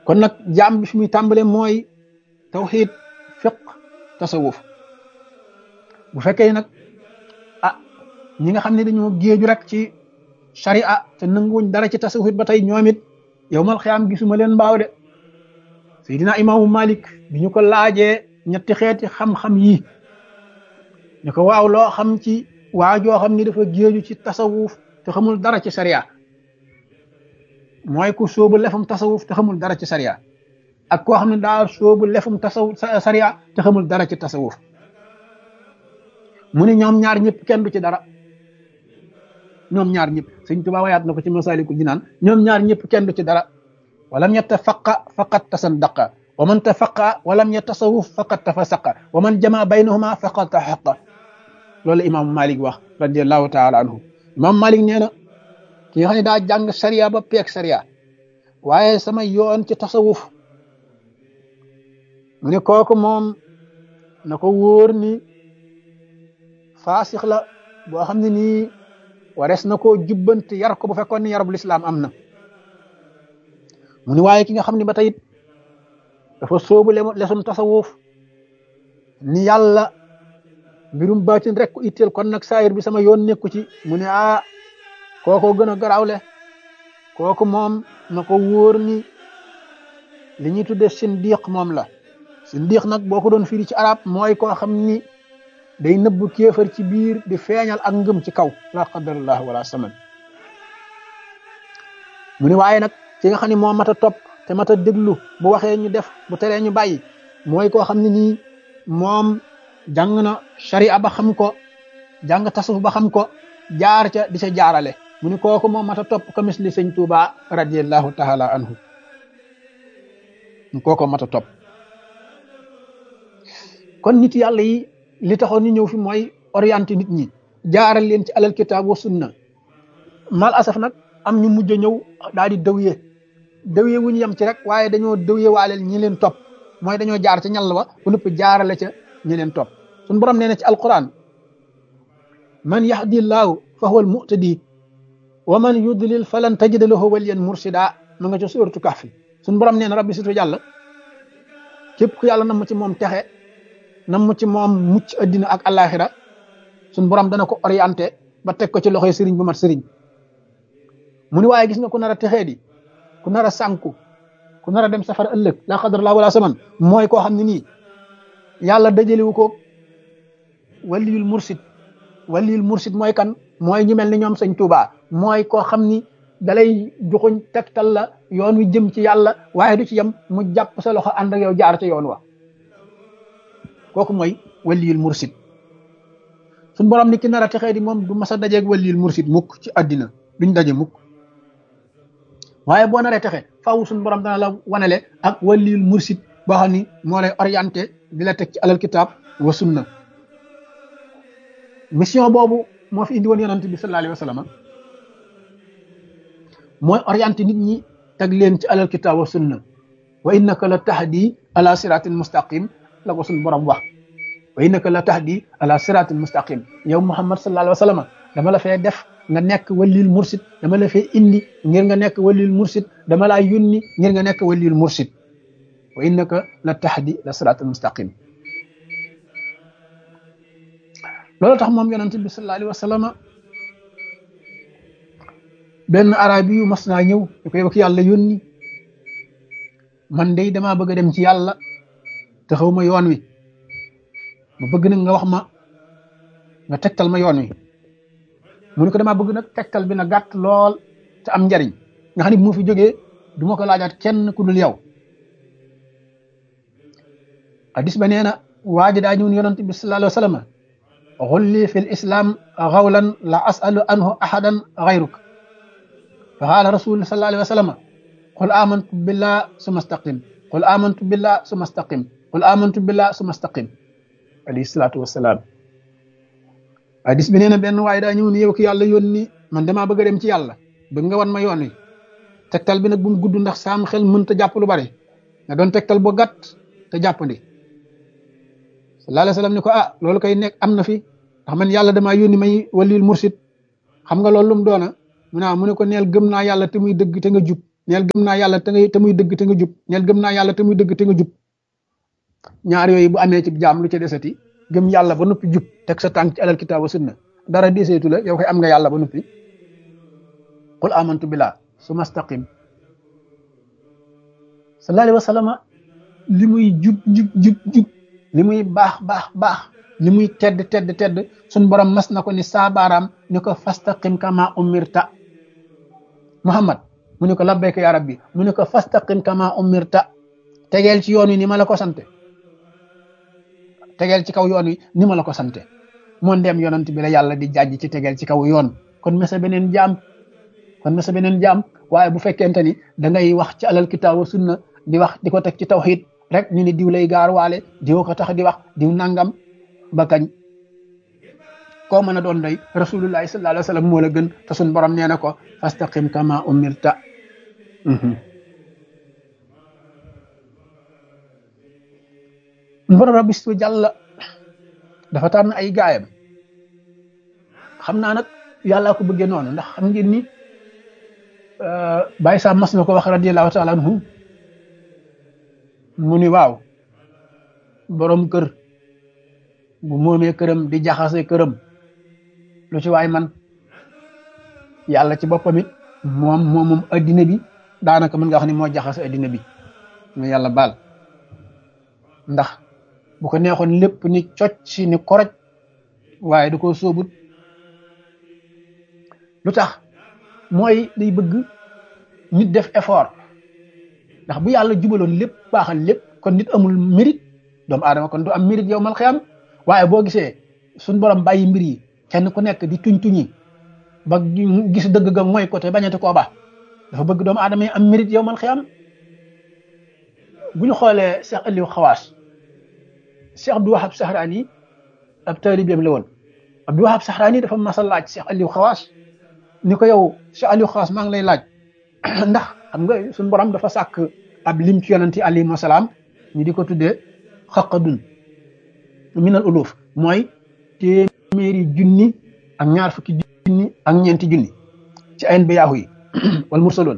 kon nag jaam bi fi muy tàmbale mooy tawxiid fiq tasawuf bu fekkee nag ah ñi nga xam ne dañoo géeju rek ci sharia te nanguwuñ dara ci tasawuf ba tey ñoom it yow mal xiyaam gisuma leen mbaaw de Seydina imaamu Malik bi ñu ko laajee ñetti xeeti xam-xam yi ñu ko waaw loo xam ci waa joo xam ni dafa géeju ci tasawuf te xamul dara ci sharia mooy ku sóobu lefum tasawuf te xamul dara ci sharia ak koo xam ne daa sóobu lefum tasawuf sharia te xamul dara ci tasawuf mu ne ñoom ñaar ñëpp kenn du ci dara ñoom ñaar ñëpp sëñ Tuubaa wayaat na ko ci Masaalikul Jinaan ñoom ñaar ñëpp kenn du ci dara walam yatafaqa faqad tasandaqa wa man tafaqa walam yatasawuf faqad tafasaqa wa man jama baynahuma faqad taxaqa loolu imaamu Malik wax radiallahu taala anhu imaamu Malik nee na ki nga xam ne daa jàng sariya ba peeg sariya waaye sama yoon ci tasawuf mu ne kooku moom na ko wóor ni faasix la boo xam ne nii warees na koo jubbante yar ko bu fekkoon ni yarub lislaam am na mu ni waaye ki nga xam ne ba tey dafa soobu lesum tasawuf ni yàlla mbirum baatin rek ko itteel kon nag saayir bi sama yoon nekku ci mu ne ah kooko gën a garawle kooku moom na ko wóor ni li ñuy tudde sindiq moom la sindiq nag boo ko doon firi ci arab mooy koo xam ni day nëbbu kéefar ci biir di feeñal ak ngëm ci kaw la qadarallah wala saman mu ni waaye nag ki nga xam ne moo mat a topp te mat a déglu bu waxee ñu def bu teree ñu bàyyi mooy koo xam ne nii moom jàng na sharia ba xam ko jàng tasawuf ba xam ko jaar ca di ca jaarale mu ni kooku moom mat a topp ko misli sëñ Tuuba radiallahu taala anhu kooku mat a topp kon nit yàlla yi li taxoon ñu ñëw fi mooy orienté nit ñi jaaral leen ci alal kitaab wa sunna mal asaf nag am ñu mujj a ñëw daal di dëwye dëwye wu ñu yem ci rek waaye dañoo dëwye waaleel ñi leen topp mooy dañoo jaar ca ñal wa bu nëpp jaarale ca ñi leen topp suñu borom nee na ci alquran man yahdi llaahu fa huwa almuhtadi wa man yudlil falan tajida lahu waliyan mursida ma nga ca suuratu kahfi suñu borom nee na rabbi surtout yàlla képp ku yàlla nam ci moom texe nam ci moom mucc addina ak alaxira suñu borom dana ko orienté ba teg ko ci loxoy sëriñ bu mat sëriñ mu ni waaye gis nga ku nar a texee di ku nar a sànku ku nar a dem safara ëllëg la xadar laa wala saman mooy koo xam ne nii yàlla dajalewu ko waliyul mursid waliyul mursid mooy kan mooy ñu mel ni ñoom sëñ Tuubaa mooy koo xam ni dalay joxuñ tegtal la yoon wi jëm ci yàlla waaye du ci yem mu jàpp sa loxo ànd ak yow jaar ca yoon wa kooku mooy waliyul mursid suñ borom ni ki nar a texee di moom du mas a dajeeg waliyul mursid mukk ci àddina duñ daje mukk waaye boo naree texe faaw suñ borom dana la wanale ak waliyul mursid boo xam ni moo lay orienté di la teg ci alal kitaab wa sunna mission boobu moo fi indi woon yonante bi sallallahu alayhi wa sallam mooy orienté nit ñi teg leen ci alal kitaab wa sunna wa innaka la tahdi ala siratin mustaqim la ko suñ borom wax wa innaka la tahdi ala siratin mustaqim yow muhammad sallallahu alayhi wa sallam dama la fee def nga nekk walil mursid dama la fee indi ngir nga nekk walil mursid dama laa yónni ngir nga nekk walil mursid wa innaka la tahdi la siratin mustaqim loolu tax moom yonente bi sallallahu alayhi wa sallam benn arabi yu mas naa ñëw ñu koy wax yàlla yónni man day damaa bëgg a dem ci yàlla te xaw ma yoon wi ma bëgg nag nga wax ma nga tegtal ma yoon wi mu ne ko damaa bëgg nag tegtal bi na gàtt lool te am njariñ nga xam ne bu ma fi jógee du ma ko laajaat kenn ku dul yow hadis ba nee na waa ji daa ñëw yonent bi sallallahu alayhi wa sallam xulli fi l islam xawlan la asalu anhu ahadan xayruk fa qaala rasul sallallahu alayhi wa sallam qul amantu billah suma staqim qul amantu billah suma staqim qul amantu billah suma staqim alayhi salaatu wasalaam hadis bi nee na benn waaye daa ñëw ni yow ki yàlla yónni man damaa bëgg a dem ci yàlla bëgg nga wan ma yoon wi tegtal bi nag bu mu gudd ndax saam xel mënta jàpp lu bari nga doon tegtal boo gàtt te jàppandi sallallahu alayhi wa sallam ni ko ah loolu koy nekk am na fi ndax man yàlla damaa yónni may waliyul mursid xam nga loolu lu mu doona mu naa mu ne ko neel gëm naa yàlla te muy dëgg te nga jub neel gëm naa yàlla te nga te muy dëgg te nga jub neel gëm naa yàlla te muy dëgg te nga jub ñaar yooyu bu amee ci jaam lu ca desati gëm yàlla ba noppi jub teg sa tànk ci alal kitaab wa sunna dara deseetu la yow koy am nga yàlla ba noppi qul amantu billah summa staqim sallallahu alayhi wa sallam li muy jub jub jub jub li muy baax baax baax li muy tedd tedd tedd suñ borom mas na ko ni saabaaraam ni ko fastaqim kama umirta muhammad mu ne ko labbayka ya rabbi mu ne ko fastaqim kama umirta tegeel ci yoon wi ni ma la ko sante tegeel ci kaw yoon wi ni ma la ko sante moo ndeem yonant bi la yàlla di jàjj ci tegeel ci kaw yoon kon mesa beneen jaam kon mesa beneen jaam waaye bu fekkente ni da ngay wax ci alal kitaab wa sunna di wax di ko teg ci tawhid rek ñu ni diw lay gaar waale diw ko tax di wax diw nangam ba kañ koo mën a doon doy rasulullahi sallallahu alayhi wa sallam moo la gën te suñ borom nee na ko fastaqim kama umirta borom rabbi su jàlla dafa tànn ay gaayam xam naa nag yàllaa ko bëggee noonu ndax xam ngeen ni bàyyi saa mas na ko wax radiallahu taala anhu mu ni waaw borom kër bu moomee këram di jaxase këram lu ci waay man yàlla ci boppam it moom moom moom addina bi daanaka mën nga wax ni moo jaxase addina bi mu yàlla baal ndax bu ko neexoon lépp ni cocc si ni koroj waaye da koo sóobut lu tax mooy day bëgg nit def effort ndax bu yàlla jubaloon lépp baaxal lépp kon nit amul mérite doomu aadama kon du am mérite yow mal xiyam waaye boo gisee suñ borom bàyyi mbir yi kenn ku nekk di tuñ tuñi ba gis dëgg ga mooy côté bañati koo ba dafa bëgg doomu aadama yi am mérite yow mal xiyam bu ñu xoolee Cheikh Aliou Xawaas Cheikh Abdou Wahab Sahraani ab taalibeem la woon Abdou Wahab Sahraani dafa mas a laaj Cheikh Aliou Xawaas ni ko yow Cheikh Aliou Xawaas maa ngi lay laaj ndax xam nga suñu borom dafa sàkk ab lim ci yonanti alayhi salaam ñu di ko tuddee xaqadun minal uluf mooy téeméeri junni ak ñaar fukki junni ak ñeenti junni ci ayn biyaahu yi wal mursaloon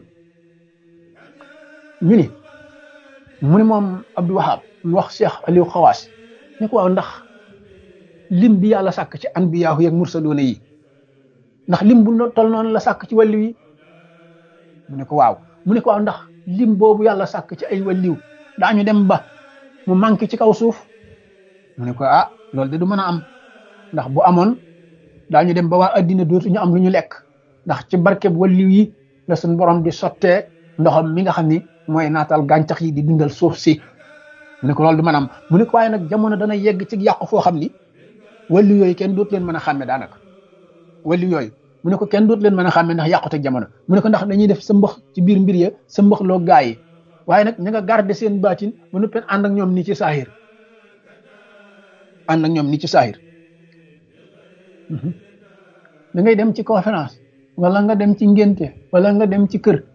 ñu ni mu ni moom Abdou Wahab mu wax Cheikh Aliou Xawaas ni ko waaw ndax lim bi yàlla sàkk ci anbiyaahu yi ak mursaloona yi ndax lim bu tol noonu la sàkk ci wàllu yi mu ne ko waaw mu ne ko waaw ndax lim boobu yàlla sàkk ci ay wàlliw daañu dem ba mu manqué ci kaw suuf mu ne ko ah loolu de du mën a am ndax bu amoon daañu dem ba waa addina dootuñu am lu ñu lekk ndax ci barkeb wàlliw yi la suñ borom di sottee ndoxam mi nga xam ni mooy naatal gàncax yi di dundal suuf si mu ne ko loolu du mën a am mu ne ko waaye nag jamono dana yegg ci yàqu foo xam ni wàlliw yooyu kenn dootu leen mën a xàmme daanaka wàlliw yooyu mu ne ko kenn dootu leen mën a xàmme ndax yàqute jamono mu ne ko ndax dañuy def sa mbax ci biir mbir ya sa mbax loo gaa yi waaye nag ña nga garder seen baatin ba nuppeen ànd ak ñoom ni ci saahir ànd ak ñoom ni ci saahir da ngay dem ci conférence wala nga dem ci ngénte wala nga dem ci kër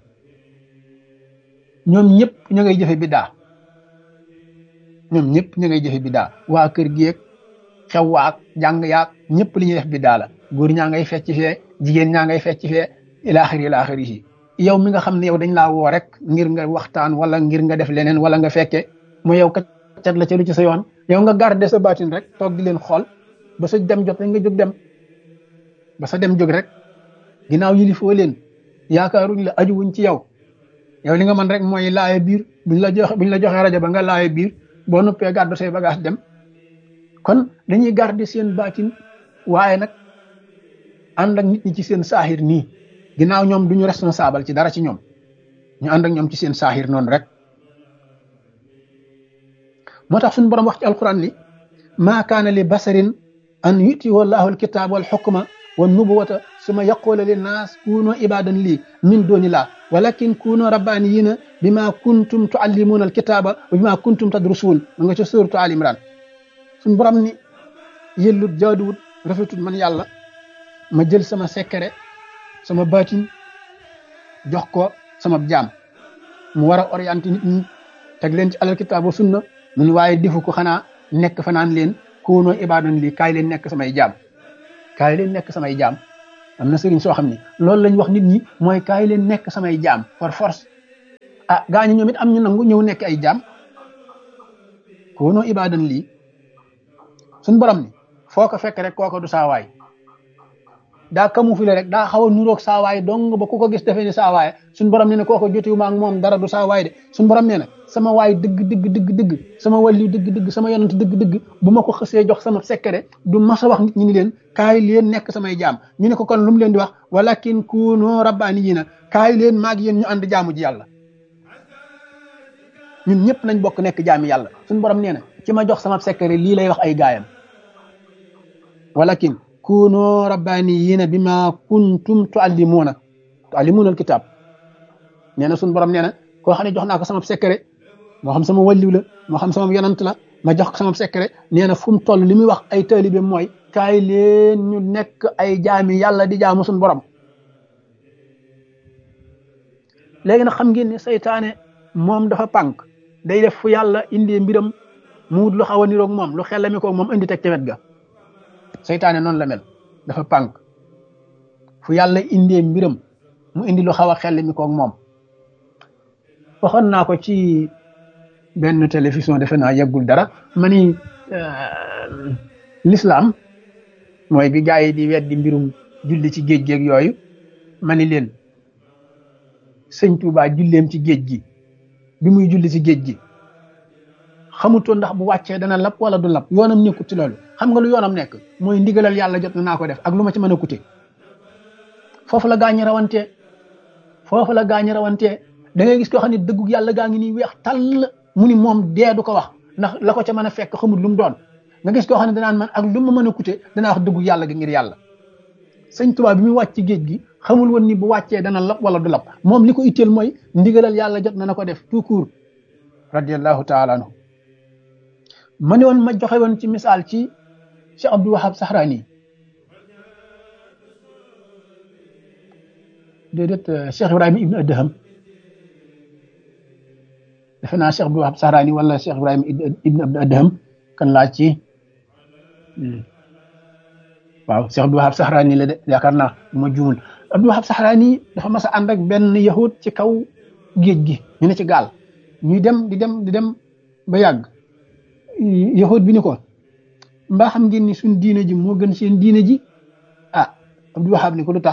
ñoom ñëpp ña ngay jëfe biddaa ñoom ñëpp ña ngay jëfe biddaa waa kër gi ak xew waak jàng yaak ñëpp li ñuy def biddaa la góor ñaa ngay fecc fee jigéen ñaa ngay fecc fee ilaaxiri ilaaxiri yi yow mi nga xam ne yow dañ laa woo rek ngir nga waxtaan wala ngir nga def leneen wala nga fekke mu yow kat la ca lu ci sa yoon yow nga garder sa baatin rek toog di leen xool ba sa dem jot nga jóg dem ba sa dem jóg rek ginnaaw yilifoo leen yaakaaruñ la ajuwuñ ci yow yow li nga mën rek mooy laaye biir buñ la joxe buñ la joxee rajo ba nga laaye biir boo nuppee gàddu say bagage dem kon dañuy garder seen baatin waaye nag ànd ak nit ñi ci seen saaxir nii ginnaaw ñoom duñu responsable ci dara ci ñoom ñu ànd ak ñoom ci seen saaxir noonu rek moo tax suñu borom wax ci alquran ni maa kaana li basarin an yuti wallahu alkitaab wal xukma wa nubuwata suma yaqula linnaas kunu ibadan lii min dooni laa walakin kunu rabbaniyina bima kuntum tuallimuna alkitaaba wa bima kuntum tadrusuun ma nga ca suratu al imran suñu borom ni yëllut jaaduwut rafetut man yàlla ma jël sama secret sama baatin jox ko sama jaam mu war a orienté nit ñi teg leen ci alal kitaab wa sunna mu ni waaye defu ko xanaa nekk fa naan leen kuunoo ibaadan lii kaay leen nekk samay jaam kaay leen nekk samay jaam am na sëriñ soo xam ne loolu lañ wax nit ñi mooy kaay leen nekk samay jaam par force ah gaa ñi ñoom it am ñu nangu ñëw nekk ay jaam koonoo ibaadan lii suñ borom ni foo ko fekk rek kooko du saawaay daa camouflé rek daa xaw a nuroog saawaay dong ba ku ko gis defee ni saawaay suñ borom nee na kooko jotiwuma ak moom dara du saawaay de suñ borom nee na sama waay dëgg dëgg dëgg dëgg sama wàllu dëgg dëgg sama yonent dëgg dëgg bu ma ko xësee jox sama secret du mas a wax nit ñi ni leen kaay leen nekk samay jaam ñu ne ko kon lu mu leen di wax walakin kuunu rabbaaniyiina kaay leen maag yéen ñu ànd jaamu ji yàlla ñun ñëpp nañ bokk nekk jaami yàlla suñ borom nee na ci ma jox sama secret lii lay wax ay gaayam walakin kuunu rabbaaniyiina bima kuntum tuallimuuna tuallimuuna alkitab nee na suñ borom nee na koo xam ne jox naa ko sama secret moo xam sama wàlliw la moo xam sama yonant la ma jox ko sama secret nee na fu mu toll li muy wax ay taalibe mooy kaay leen ñu nekk ay jaami yàlla di jaamu suñ borom léegi nag xam ngeen ne saytaane moom dafa pànk day def fu yàlla indee mbiram mu wut lu xaw a niroog moom lu xellami ko moom indi teg ca wet ga saytaane noonu la mel dafa pànk fu yàlla indee mbiram mu indi lu xaw a xellami koog moom waxoon naa ko ci benn télévision defe naa yeggul dara ma ni l'islam mooy bi gaa yi di weddi mbirum julli ci géej géeg yooyu ma ni leen sëñ Tuubaa julleem ci géej gi bi muy julli ci géej gi xamutoon ndax bu wàccee dana lap wala du lap yoonam nekkut ci loolu xam nga lu yoonam nekk mooy ndigalal yàlla jot na naa ko def ak lu ma ci mën a kute foofu la gaañi rawantee foofu la gaañi rawantee da ngay gis koo xam ne dëggu yàlla gaa ngi nii weex tàll mu ni moom dee du ko wax ndax la ko ca mën a fekk xamul lu mu doon nga gis koo xam ne danaan man ak lu ma mën a kute danaa wax dëggu yàlla gi ngir yàlla sëñ Tuubaa bi muy wàcc ci géej gi xamul woon ni bu wàccee dana lap wala du lap moom li ko itteel mooy ndigalal yàlla jot na na ko def tout court radiallahu taala anhu ma ne woon ma joxe woon ci misaal ci Cheikh Abdou Wahab Sahrani déedéet Cheikh Ibrahima Ibn Adham defe naa Cheikh Abdou Wahab Sahrani wala Cheikh Ibrahima Ibn Adham kan laa ci waaw Cheikh Abdou Wahab Sahrani la de yaakaar naa bu ma juumul Abdou Wahab Sahrani dafa mas a ànd ak benn yahud ci kaw géej gi ñu ne ci gaal ñuy dem di dem di dem ba yàgg yahud bi ni ko mbaa xam ngeen ni suñ diine ji moo gën seen diine ji ah Abdou Wahab ni ko lu tax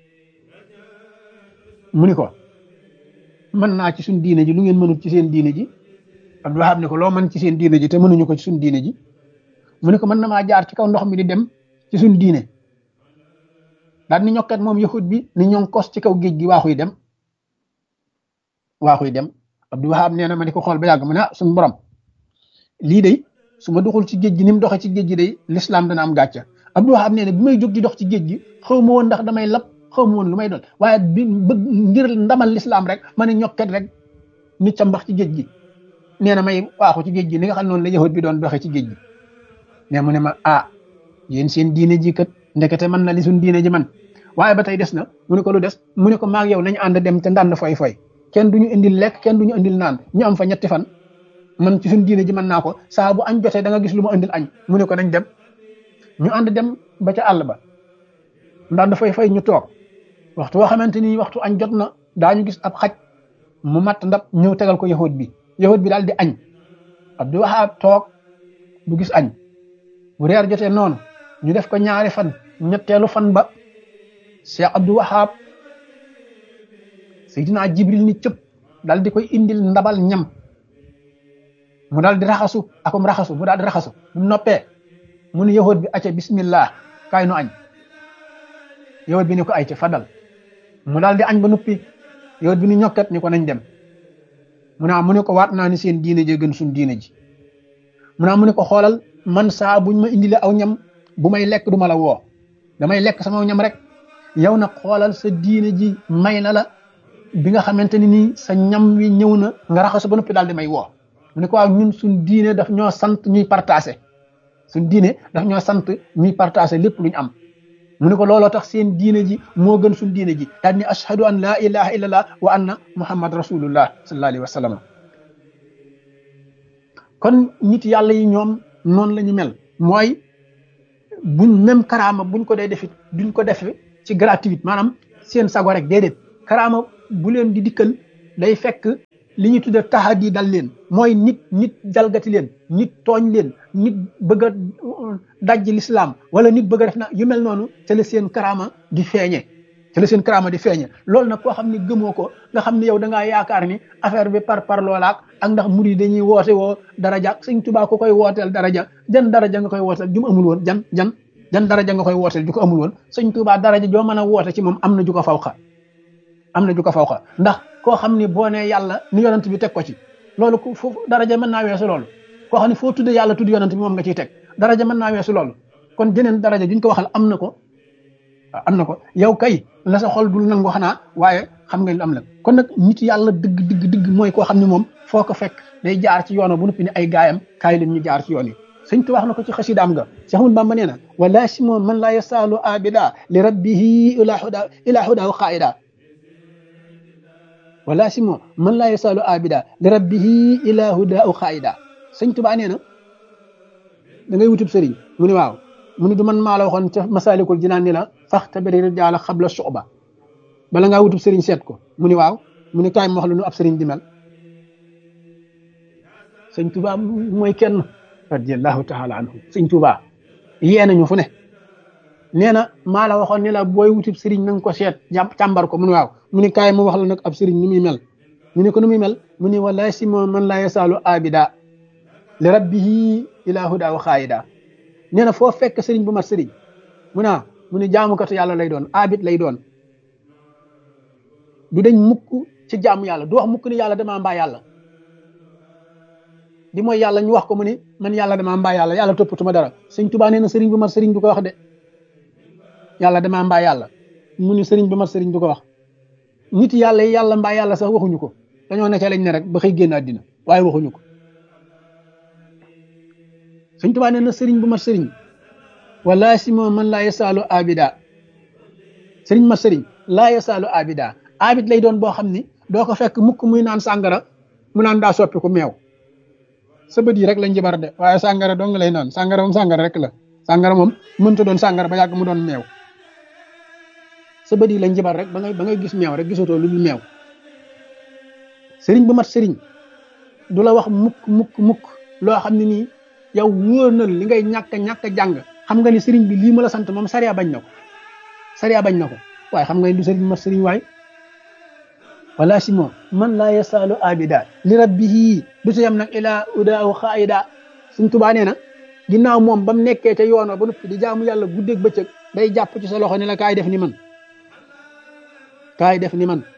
mu ni ko mën naa ci suñ diine ji lu ngeen mënut ci seen diine ji Abdou Wahab ni ko loo mën ci seen diine ji te mënuñu ko ci suñ diine ji mu ni ko mën na maa jaar ci kaw ndox mi di dem ci suñ diine daal ni ñokkat moom yahud bi ni ñoo kos ci kaw géej gi waaxuy dem waaxuy dem Abdou Wahab nee na ma di ko xool ba yàgg mu ne ah suñ borom lii de su ma doxul ci géej gi ni mu doxee ci géej gi day l'islam dana am gàcca Abdou Wahab nee na bi may jóg di dox ci géej gi xaw ma woon ndax damay lab xaw ma woon lu may doon waaye bi bëgg ngir ndamal l'islam rek ma ne ñokkat rek ni ca mbax ci géej gi nee na may waaxu ci géej gi ni nga xam noonu la yahud bi doon doxee ci géej gi ne mu ne ma ah yéen seen diine ji kat ndekete man na li suñ diine ji man waaye ba tey des na mu ne ko lu des mu ne ko maag yow nañu ànd dem te ndànd foy foy kenn du ñu indil lekk kenn du ñu indil naan ñu am fa ñetti fan man ci suñ diine ji mën naa ko saa bu añ jotee da nga gis lu ma indil añ mu ne ko nañ dem ñu ànd dem ba ca àll ba ndànd foy foy ñu toog waxtu woo xamante ni waxtu añ jot na daañu gis ab xaj mu matt ndab ñëw tegal ko yahud bi yahud bi daal di añ Abdou Wahab toog du gis añ bu reer jotee noonu ñu def ko ñaari fan ñetteelu fan ba Cheikh Abdou Wahab Seydina Jibril ni cëpp dal di koy indil ndabal ñam mu daal di raxasu akum raxasu mu daal di raxasu bu noppee mu ne yahud bi acca bismillah kaay nu añ yahud bi ni ko ay ca fadal mu daal di añ ba nuppi yahud bi ni ñokkat ni ko nañ dem mu naa mu ne ko waat naa ni seen diine ji gën suñ diine ji mu naa mu ne ko xoolal man saa buñ ma indile aw ñam bu may lekk du ma la woo damay lekk sama ñam rek yow nag xoolal sa diine ji may na la bi nga xamante ni nii sa ñam wi ñëw na nga raxasu ba noppi daal di may woo mu ne ko waaw ñun suñ diine daf ñoo sant ñuy partagé suñ diine daf ñoo sant ñuy partagé lépp luñ am mu ne ko looloo tax seen diine ji moo gën suñ diine ji daal ni ashhadu an laa ilaha illallah wa anna muhammad rasulullah sallallahu alayhi wa sallam kon nit yàlla yi ñoom noonu la ñu mel mooy buñ même karaama buñ ko dee defit duñ ko defe ci gratuite maanaam seen sago rek déedéet karaama bu leen di dikkal day fekk li ñu tudde tahadi dal leen mooy nit nit jalgati leen nit tooñ leen nit bëgg a dajj lislaam wala nit bëgg a def na yu mel noonu ca la seen karaama di feeñe ca la seen karaama di feeñe loolu nag koo xam ne gëmoo ko nga xam ne yow da ngaa yaakaar ni affaire bi par par loolaak ak ndax murid dañuy woote woo daraja sëñ Tuubaa ko koy wooteel daraja jan daraja nga koy wooteel ju mu amul woon jan jan jan daraja nga koy wooteel ju ko amul woon sëñ Tuubaa daraja joo mën a woote ci moom am na ju ko fawxa am na ju ko fawxa ndax koo xam ne boo nee yàlla ni yonent bi teg ko ci loolu ku foofu daraja mën naa weesu loolu koo xam ne foo tudde yàlla tudd yonent bi moom nga ciy teg daraja mën naa weesu loolu kon jeneen daraja juñ ko waxal am na ko am na ko yow kay la sa xol dul nangu xanaa waaye xam nga lu am la kon nag nit yàlla dëgg dëgg dëgg mooy koo xam ne moom foo ko fekk day jaar ci yoon bu noppi ne ay gaayam kaay leen ñu jaar ci yoon yi sëñ tu wax na ko ci xasidaam nga Cheikh Ahmadou Bamba nee na wala si moom man laa yasaalu abida li rabbihi ila huda ila huda qaida wala si moom man laa yasaalu abida li rabbihi ila huda qaida sëñ Tuubaa nee na da ngay wutub sëriñ mu ne waaw mu ne du man maa la waxoon ca masalikul jinaan ni la faxtabiri rijaala xabla suba bala ngaa wutub sëriñ seet ko mu ni waaw mu ni kaay ma wax la nu ab sëriñ di mel sëñ Tuubaa mooy kenn radiallahu taala anhu sëñ Tuubaa yee nañu fu ne nee na maa la waxoon ni la booy wutub sëriñ na nga ko seet jàpp càmbar ko mu ni waaw mu ni kaay ma wax la nag ab sëriñ ni muy mel mu ni ko nu muy mel mu ni wala si moom man laa yasaalu abida li rabbihi ila huda wa xaayida nee na foo fekk sëriñ bu mat sëriñ mu naa mu ne jaamukatu yàlla lay doon abit lay doon du dañ mukk ci jaamu yàlla du wax mukk ni yàlla damaa mbaa yàlla di mooy yàlla ñu wax ko mu ni man yàlla damaa mbaa yàlla yàlla toppatuma dara sëñ Tuubaa nee na sëriñ bu mat sëriñ du ko wax de yàlla damaa mbaa yàlla mu ni sëriñ bu mat sëriñ du ko wax nit yàlla yi yàlla mbaa yàlla sax waxuñu ko dañoo nekkee lañ ne rek ba xëy génn àddina waaye waxuñu ko sëñ Tuubaa nee na sëriñ bu mat sëriñ wala si moom man laa yasaalu abida sëriñ mat sëriñ laa yasaalu abida abid lay doon boo xam ni doo ko fekk mukk muy naan sàngara mu naan daa soppi ku meew sa bët yi rek lañ jibar de waaye sàngara dong lay naan sàngara moom sàngara rek la sàngara moom mënta doon sàngara ba yàgg mu doon meew sa bët yi lañ jibar rek ba ngay ba ngay gis meew rek gisatoo lu dul meew sëriñ bu mat sëriñ du la wax mukk mukk mukk loo xam ne nii yow wóor na li ngay ñàkk ñàkk jàng xam nga ni sëriñ bi lii ma la sant moom sariya bañ na ko sariya bañ na ko waaye xam nga ni du sëriñ mat sëriñ waay wala si moom man laa yasaalu abida li rabbihi du si yam nag ilaa udaaw xaayida suñ tubaa nee na ginnaaw moom ba mu nekkee ca yoon ba noppi di jaamu yàlla guddeeg bëccëg day jàpp ci sa loxo ne la kaay def ni man kaay def ni man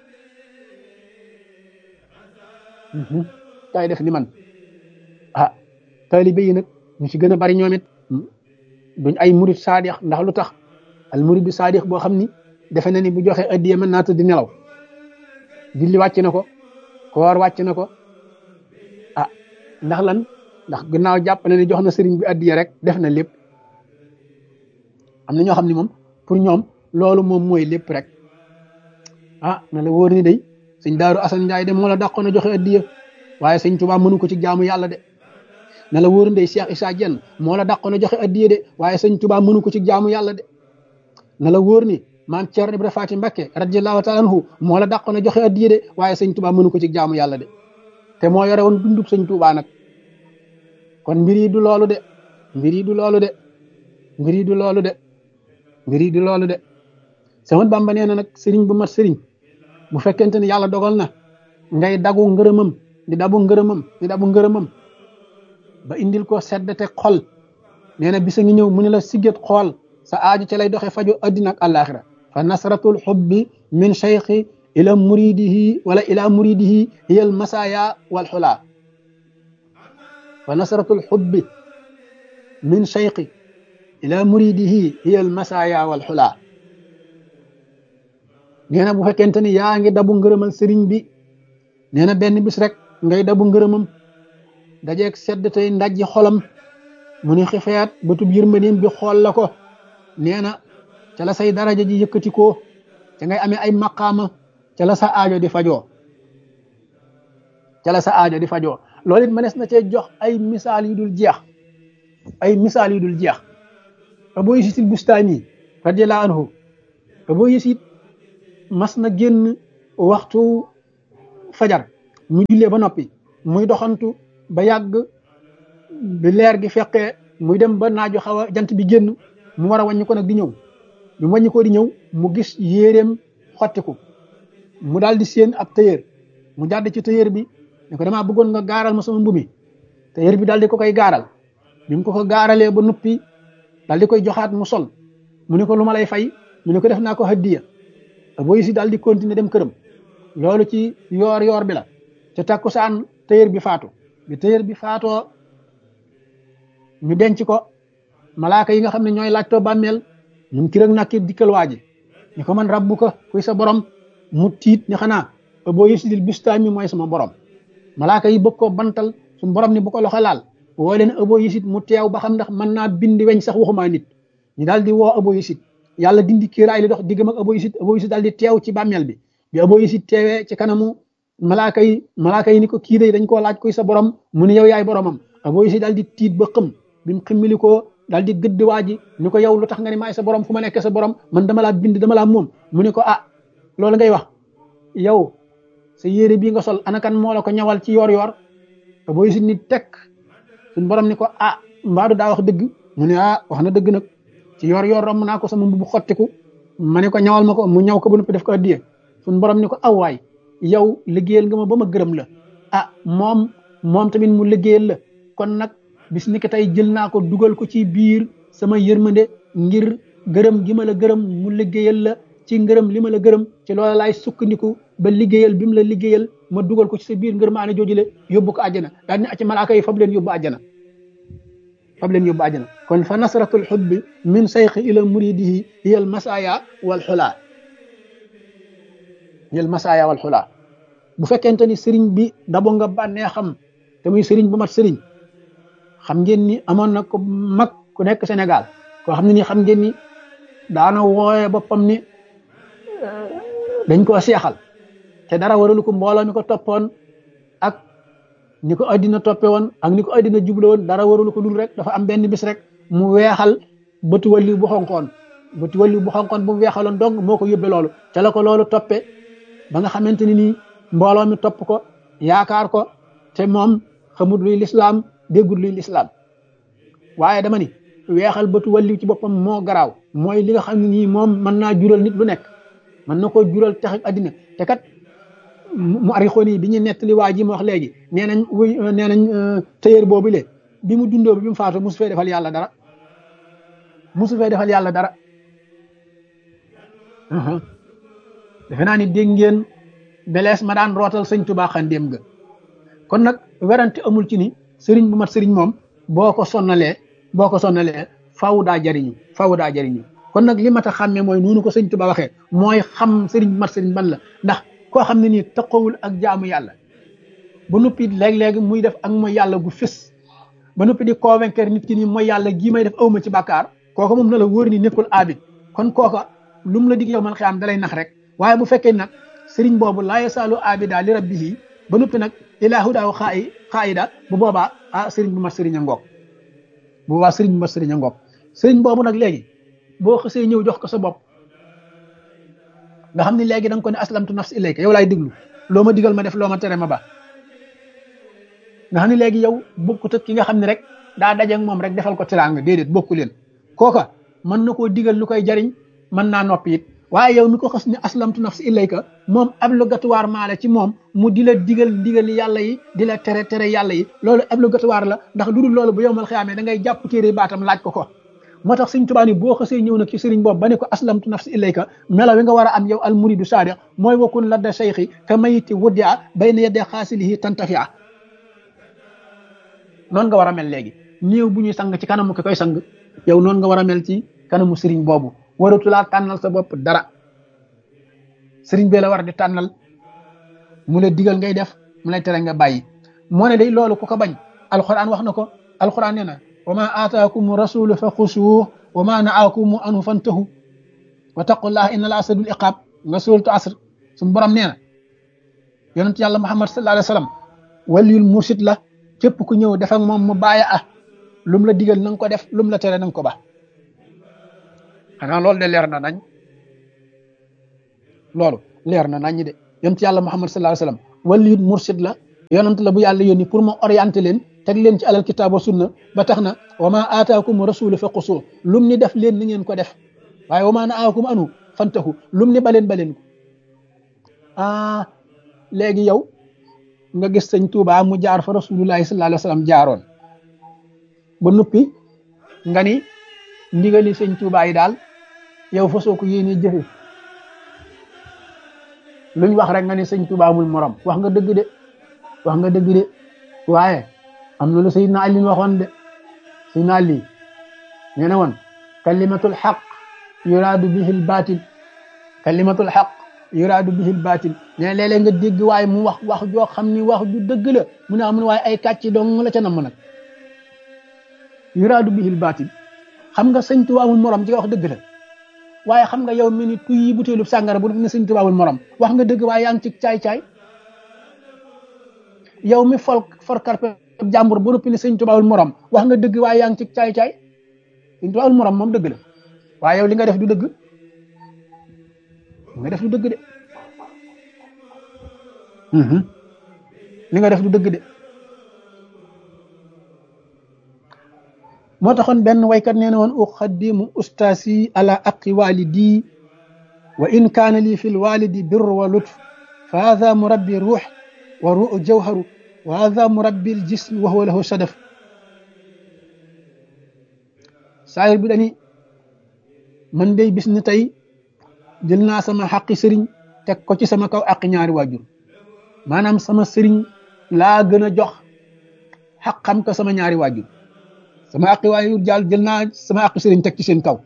kaay def ni man ah taalibe yi nag ñu ci gën a bari ñoom it duñ ay murid saadix ndax lu tax al murid bi saadix boo xam ni defe na ni bu joxe addiye mën naa tëdd nelaw julli wàcc na ko koor wàcc na ko ah ndax lan ndax gannaaw jàpp na ni jox na sëriñ bi addiye rek def na lépp am na ñoo xam ne moom pour ñoom loolu moom mooy lépp rek ah na la wóor ni day sëñ daaru asan njaay de moo la dàqoon a joxe addiye waaye sëñ Tuubaa mënu ko ci jaamu yàlla de na la wóor ndey Cheikh Issa Diène moo la dàqoon a joxe addiye de waaye sëñ Tuubaa mënu ko ci jaamu yàlla de na la wóor ni maam Thierno Ibrahima Faty Mbacké radiyallahu taala anhu moo la dàqoon a joxe addiye de waaye sëñ Tuubaa mënu ko ci jaamu yàlla de te moo yore woon dundub sëñ Tuubaa nag kon mbir yi du loolu de mbir yi du loolu de mbir yi du loolu de mbir yi du loolu de sama Bàmba nee na nag sëriñ bu mat sëriñ bu fekkente ni yàlla dogal na ngay dagu ngërëmam di dabu ngërëmam di dabu ngërëmam ba indil ko seddate xol nee na bisa ngi ñëw mu ne la sigget xool sa aaju ca lay doxe fajo addina ak àllaaxira fa nasratul xubbi min cheikhi ila muridihi wala ila muridihi hiya al masaya wal xula fa nasratul xubbi min cheikhi ila muridihi hiya al masaya wal xula nee na bu fekkente ni yaa ngi dabu ngërëmal sëriñ bi nee na benn bis rek ngay dabu ngërëmam dajeeg sedd tey ndajji xolam mu ni xifeet bëtub yërmandeem bi xool la ko nee na ca la say daraja ji yëkkati ko ca ngay amee ay maqaama ca la sa aajo di fajoo ca la sa aajo di fajoo loolu it mënees na cee jox ay misaal yu dul jeex ay misaal yu dul jeex Abu Yasid Bustami radiyallahu anhu Abu Yasid mas na génn waxtu fajar mu jullee ba noppi muy doxantu ba yàgg bi leer gi fekkee muy dem ba naaju xaw a jant bi génn mu war a wàññi ko nag di ñëw bi mu wàññi ko di ñëw mu gis yéeréem xottiku mu daal di séen ab tailleur mu jàdd ci tailleur bi ne ko damaa bëggoon nga gaaral ma sama mbumi tailleur bi daal di ko koy gaaral bi mu ko ko gaaralee ba noppi daal di koy joxaat mu sol mu ne ko lu ma lay fay mu ne ko def naa ko hadiya booy si daal di continuer dem këram loolu ci yoor yoor bi la te takkusaan tailleur bi faatu bi tailleur bi faatoo ñu denc ko malaaka yi nga xam ne ñooy laajtoo bàmmeel ñun ki rek nakki dikkal waaji ni ko man rabbu ko kuy sa borom mu tiit ni xanaa boo yësidil bistaam mi mooy sama borom malaaka yi bëgg koo bantal suñu borom ni bu ko loxo laal woo leen abo yisit mu teew ba xam ndax mën naa bindi weñ sax waxumaa nit ñu daal di woo abo yisit yàlla dindi kiiraay li dox diggam ak abo yisit abo yisit daal di teew ci bàmmeel bi bi abo yisit teewee ci kanamu malaaka yi malaaka yi ni ko kii day dañ koo laaj kuy sa borom mu ne yow yaay boromam abo yisit daal di tiit ba xëm bi mu ximmili ko daal di gëdd waa ji ni ko yow lu tax nga ni maay sa borom fu ma nekk sa borom man dama laa bind dama laa moom mu ne ko ah loolu ngay wax yow sa yére bii nga sol anakan moo la ko ñawal ci yoor yoor abo yisit ni tekk suñ borom ni ko ah mbaadu daa wax dëgg mu ne ah wax na dëgg nag ci yor yor romb naa ko sama mbubu xottiku ma ne ko ñawal ma ko mu ñaw ko ba noppi def ko addiye suñ borom ni ko aw waay yow liggéeyal nga ma ba ma gërëm la ah moom moom tamit mu liggéeyal la kon nag bis ni ko tey jël naa ko dugal ko ci biir sama yërmande ngir gërëm gi ma la gërëm mu liggéeyal la ci ngërëm li ma la gërëm ci loola laay sukkandiku ba liggéeyal bi mu la liggéeyal ma dugal ko ci sa biir ngër maane joojule yóbbu ko àjjana daal ni acci malaaka yi fab leen yóbbu àjjana fab leen yóbbu àjjana kon fa nasratul xubbi min sayxi ila muridihi hiya al masaya wal xulaa hiya al masaya wal xulaa bu fekkente ni sëriñ bi dabo nga bànnee xam te muy sëriñ bu mat sëriñ xam ngeen ni amoon na ko mag ku nekk Sénégal koo xam ne ni xam ngeen ni daana wooye boppam ni dañ koo seexal te dara waralu ko mbooloo mi ko toppoon ak ni ko addina toppe woon ak ni ko addina juble woon dara waralu ko dul rek dafa am benn bis rek mu weexal bëtu walli bu xonkoon bëtu walli bu xonkoon bu mu weexaloon dong moo ko yóbbe loolu ca la ko loolu toppe ba nga xamante ni nii mbooloo mi topp ko yaakaar ko te moom xamut luy lislaam déggul luy lislaam waaye dama ni weexal bëtu walli ci boppam moo garaaw mooy li nga xam ne nii moom mën naa jural nit lu nekk mën na koo jural tax addina te kat mu arixoon yi bi ñu nettali waa ji ma wax léegi nee nañ wuy nee nañ tëyër boobu le bi mu dundoo bi mu faatu musu fee defal yàlla dara musu fee defal yàlla dara defe naa ni dégg ngeen belees ma daan rootal sëñ Tuubaa xandéem ga kon nag werante amul ci ni sëriñ bu mat sëriñ moom boo ko sonnalee boo ko sonnalee faw daa jariñu faw daa jariñu kon nag li mat a xàmmee mooy noonu ko sëñ Tuubaa waxee mooy xam sëriñ bu mat sëriñ ban la ndax koo xam ne nii taqawul ak jaamu yàlla ba noppi léeg-léegi muy def ak mooy yàlla gu fës ba noppi di convaincre nit ki nii mooy yàlla gii may def awma ci bàkkaar kooka moom na la wóor ni nekkul abid kon kooka lu mu la dig yow man xiyaam dalay nax rek waaye bu fekkee nag sëriñ boobu laa yasaalu abida li rabbihi ba noppi nag ilaahu daaw xaayi xaayida bu boobaa ah sëriñ bu mat sëriñ a ngoog bu boobaa sëriñ bu mat sëriñ a ngoog sëriñ boobu nag léegi boo xësee ñëw jox ko sa bopp nga xam ne léegi da nga ko ne aslamtu nafsi ilayka yow laay diglu loo ma digal ma def loo ma tere ma ba nga xam ne léegi yow bokkut ak ki nga xam ne rek daa dajeeg moom rek defal ko teraanga déedéet bokku leen kooka mën na koo digal lu koy jariñ mën naa noppi it waaye yow mi ko xas ne aslamtu nafsi ilayka moom obligatoire maa la ci moom mu di la digal digal yàlla yi di la tere tere yàlla yi loolu obligatoire la ndax lu dul loolu bu yow mal xiyaamee da ngay jàpp téere baatam laaj ko ko moo tax sëñ Tuubaa ni boo xasee ñëw nag ci sëriñ boobu ba ne ko aslamtu nafsi ilayka mela wi nga war a am yow al muridu sadiq mooy wakun ladda cheikhi ka mayiti wuddia bayna yedde xaasilihi tantafia noonu nga war a mel léegi néew bu ñuy sang ci kanamu ki koy sang yow noonu nga war a mel ci kanamu sëriñ boobu waratulaa tànnal sa bopp dara sëriñ bee la war di tànnal mu la digal ngay def mu lay tere nga bàyyi moo ne day loolu ku ko bañ alquran wax na ko alquran nee na wa ma aataakum rasulu fa xusuuh wa ma naakum anhu fantahu wa taqullaha inna la asadul iqaab nga suuratu asr suñu borom nee na yonent yàlla muhammad sallallahu alayhi wa sallam waliyul mursid la képp ku ñëw def ak moom mu bàyyi ah lum la digal na nga ko def lum la tere na nga ko ba xanaa loolu de leer na nañ loolu leer na nañ de yonent yàlla muhammad sallallahu alayhi wa sallam waliyut mursid la yonant la bu yàlla yónni pour ma orienté leen teg leen ci alal kitaab wa sunna ba tax na wa ma aataakum rasulu fa qusoo lum ni def leen ni ngeen ko def waaye wa ma nahaakum anu fantahu lum ni baleen baleen ko ah léegi yow nga gis sëñ Tuubaa mu jaar fa rasulullahi sallallahu alayhi wa sallam jaaroon ba noppi nga ni ndigali sëñ Tuubaa yi daal yow fasoo ko yéene jëfe luñ wax rek nga ni sëñ Tuubaa amul morom wax nga dëgg de wax nga dëgg de waaye am na lu Seydina Ali waxoon de Seydina Ali nee na woon kalimatul xaq yuraadu bihi l baatil kalimatul xaq yuraadu bihi l baatil nee na léeg-léeg nga dégg waaye mu wax wax joo xam ni wax ju dëgg la mu ne amun waaye ay kàcc dong la ca namm nag yuraadu bihi l baatil xam nga sëñ Tuubaa amul morom ci wax dëgg la waaye xam nga yow mi ni tuy butéelu sàngara bu def ne sëñ Tuubaa amul morom wax nga dëgg waaye yaa ngi ci caay-caay yow mi fol for karpe jàmbur bu noppi ne sëñ Tuubaa amul morom wax nga dëgg waaye yaa ngi ci caay-caay sëñ Tuubaa amul morom moom dëgg la waaye yow li nga def du dëgg li nga def du dëgg de li nga def du dëgg de moo taxoon benn waykat nee na woon uqaddimu ustaasi ala aqi walidi wa in kaana lii fi lwalidi birr wa lutf fa hada murabbi ruux wa ruu jawharu wa hada murabbi ljism wa huwa lahu sadaf saayir bi dani man day bis ni tey jël naa sama xaqi sëriñ teg ko ci sama kaw aqi ñaari waajur maanaam sama sëriñ laa gën a jox xaqam ko sama ñaari waajur sama aqi waajur jàll jël naa sama aqi sëriñ teg ci seen kaw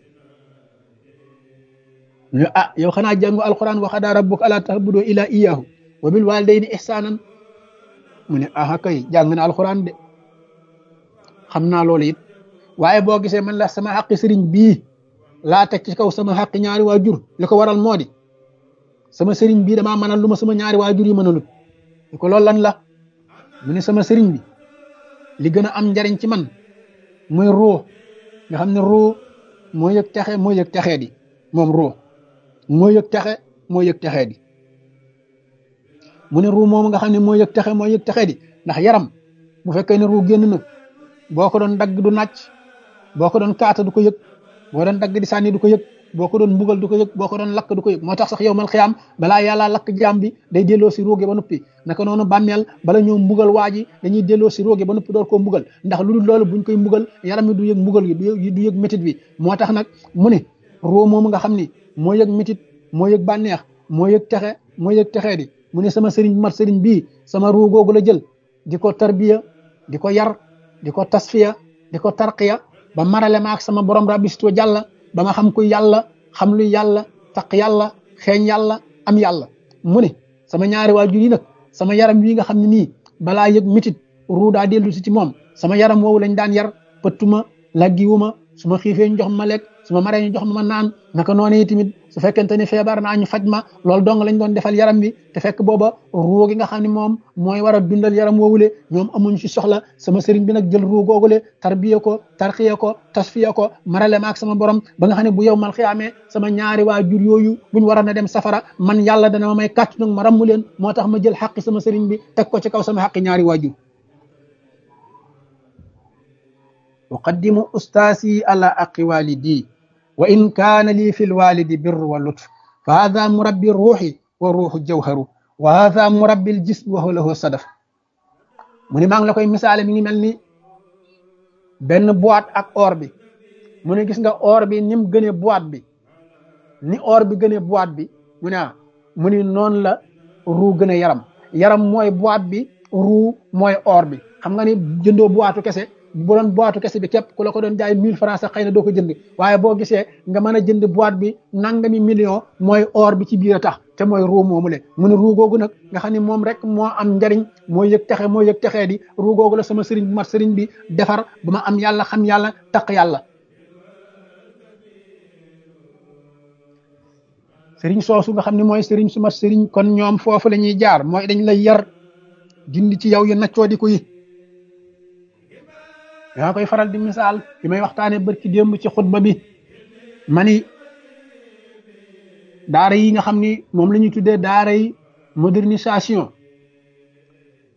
ñu ah yow xanaa jàngu alquran wa qadaa rabbuka allaa ta'budu illaa iyyaahu wa bil waalidayni ihsaanan mu ne aha kay jàng na alquran de xam naa loolu it waaye boo gisee man la sama xaqi sëriñ bii laa teg ci kaw sama xaqi ñaari waajur li ko waral moo di sama sëriñ bii damaa mënal lu ma sama ñaari waajur yi mënalut li ko loolu lan la mu ne sama sëriñ bi li gën a am njariñ ci man muy ruux nga xam ne ruux moo yëg texe moo yëg texee di moom ruux moo yëg texe moo yëg texee di mu ne ruux moom nga xam ne moo yëg texe moo yëg texee di ndax yaram bu fekkee ne ruux génn na boo ko doon dagg du nàcc boo ko doon kaata du ko yëg boo doon dagg di sànni du ko yëg boo ko doon mbugal du ko yëg boo ko doon lakk du ko yëg moo tax sax yow mal xiyaam balaa yàlla lakk jaam bi day delloo si róoge ba noppi naka noonu bàmmeel bala ñoo mbugal waa ji dañuy delloo si róoge ba noppi door koo mbugal ndax lu dul loolu buñ koy mbugal yaram mi du yëg mbugal gi du yëg métit bi moo tax nag mu ne roo moomu nga xam ni moo yëg métit moo yëg bànneex moo yëg texe moo yëg texee di mu ne sama sëriñ mat sëriñ bii sama ruu googu la jël di ko tarbiya di ko yar di ko tasfiya di ko tarqiya ba marale ma ak sama borom rabbisto jàlla ba ma xam ku yàlla xam lu yàlla taq yàlla xeeñ yàlla am yàlla mu ne sama ñaari waajur yi nag sama yaram wi nga xam ne nii balaa yëg mitit ruu daa dellu si ci moom sama yaram woowu lañ daan yar pëttuma laggiwuma su ma xiifee ñu jox ma lekk su ma maree ñu jox ma ma naan naka noonu tamit su fekkente ni feebar naa ñu faj ma loolu dong lañ doon defal yaram bi te fekk booba ruu gi nga xam ne moom mooy war a dundal yaram woowule ñoom amuñ ci soxla sama sëriñ bi nag jël ruu googule tarbiya ko tarxiya ko tasfiya ko marale ma ak sama borom ba nga xam ne bu yow mal xiyaamee sama ñaari waajur yooyu buñ waroon a dem safara man yàlla dana ma may kàttu nag ma rammu leen moo tax ma jël xaqi sama sëriñ bi teg ko ci kaw sama xaqi ñaari waajur uqaddimu ustaasi ala aqi walidi wa in kaana lii fi lwalidi birru wa lutf fa hada murabbi ruuxi wa ruuxu jawharu wa hada murabbi ljism wa huwa lahu sadaf mu ni maa ngi la koy misaale mi ngi mel ni benn boîte ak or bi mu ne gis nga or bi ni mu gënee boîte bi ni or bi gënee boîte bi mu ne ah mu ni noonu la ruu gën a yaram yaram mooy boîte bi ruu mooy or bi xam nga ni jëndoo boîte kese bu doon boîte kese bi képp ku la ko doon jaay mille francs sax xëy na doo ko jënd waaye boo gisee nga mën a jënd boîte bi nangami million mooy or bi ci biir a tax te mooy ruu moomu le mu ne ruu googu nag nga xam ne moom rek moo am njariñ moo yëg texe moo yëg texee di ruu googu la sama sëriñ bu mat sëriñ bi defar ba ma am yàlla xam yàlla taq yàlla sëriñ soosu nga xam ne mooy sëriñ su mat sëriñ kon ñoom foofu la ñuy jaar mooy dañ lay yar dindi ci yow yu naccoo di ko yi yaa koy faral di misaal bi may waxtaane barki démb ci xutba bi mani daara yi nga xam ni moom la ñuy tuddee daara yi modernisation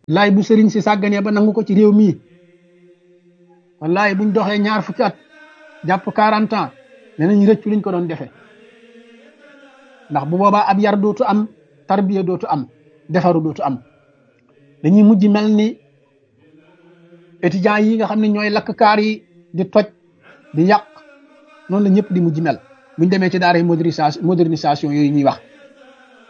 laay bu sëriñ si sàgganee ba nangu ko ci réew mii wallaay buñ doxee ñaar fukki at jàpp quarante ans danañ rëccu liñ ko doon defee ndax bu boobaa ab yar dootu am tarbiya dootu am defaru dootu am dañuy mujj mel ni étudiants yi nga xam ne ñooy lakk kaar yi di toj di yàq noonu la ñëpp di mujj mel buñ demee ci daara modernisation modernisation yooyu ñuy wax